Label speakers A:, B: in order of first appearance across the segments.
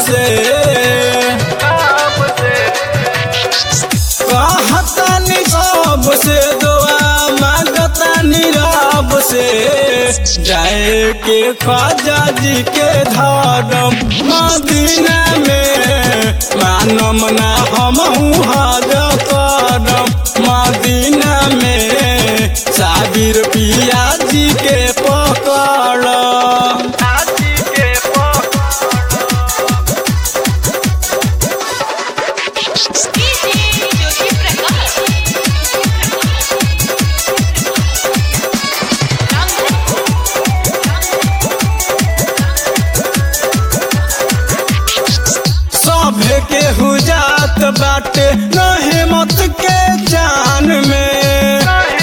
A: से कहतानी सब से दुआ मांगतानी रब से जाए के ख्वाजा जी के धर्म मदीना में मानम ना हम हज करम मदीना में साबिर पिया जी के पकड़
B: डीजे ज्योति प्रकाश
A: सभे के हुजात बाटे नहे मत के जान में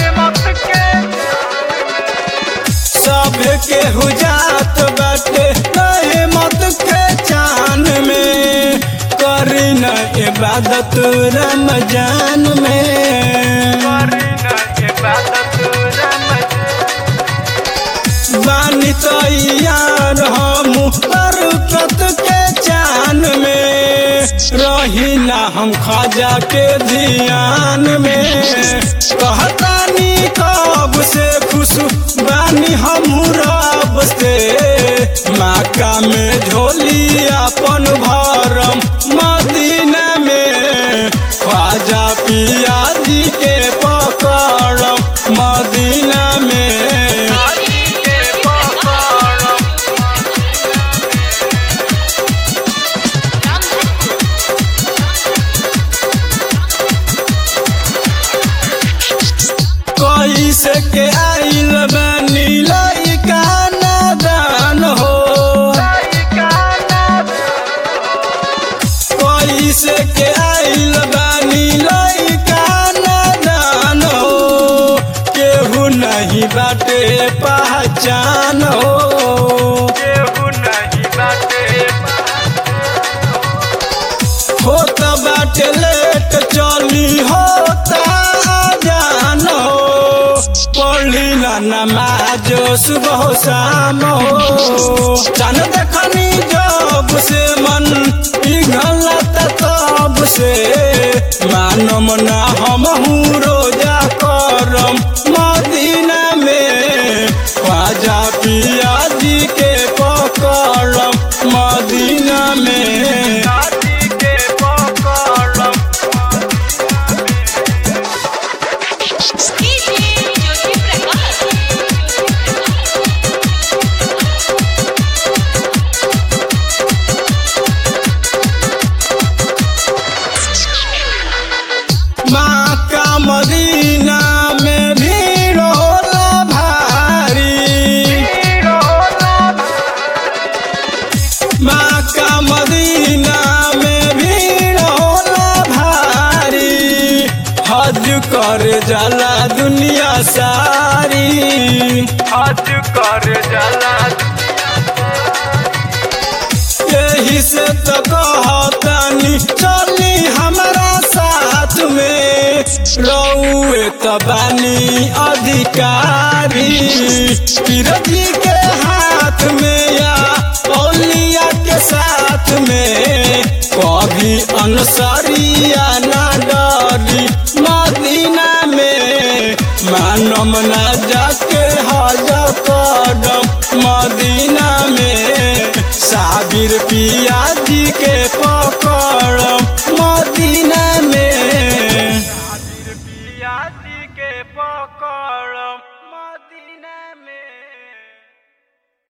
A: सभे के हुजात बाटे नहे मत के जान में करी न इबादत रमजान में बानी तैयार हम बरकत के चान में रही ना हम खाजा के ध्यान में कहतानी कब से खुश बानी हम रब से माका में झोली अपन भरम मदीना में ख्वाजा पिया जी के पकड़म मदीना में कैसे के आइल बनी लइका नादान हो कैसे के आइल बनी लइका नादान हो केहू नहीं बाटे पहचान हो होत बाटे लेट चली होता जान हो पढ़ी ना नमाज सुबह शाम हो चन देखनी जब से मन पिघलत तब से मानम ना हम रोजा करम मदीना में ख्वाजा पिया जी के पकड़म मदीना में
B: डीजे ज्योति प्रकाश
A: माँ का मदीना में भीड़ होला भारी माँ का मदीना में भीड़ होला भारी हज कर जाला दुनिया सारी
C: हज कर जाला
A: यही से तो कहतानी चली हमारा साथ में रउए तो बानी अधिकारी पिरजी के हाथ में या औलिया के साथ में कभी अनसरिया ना डरी मदीना में मानम ना जाके हज कदम मदीना में साबिर पिया जी के पकड़म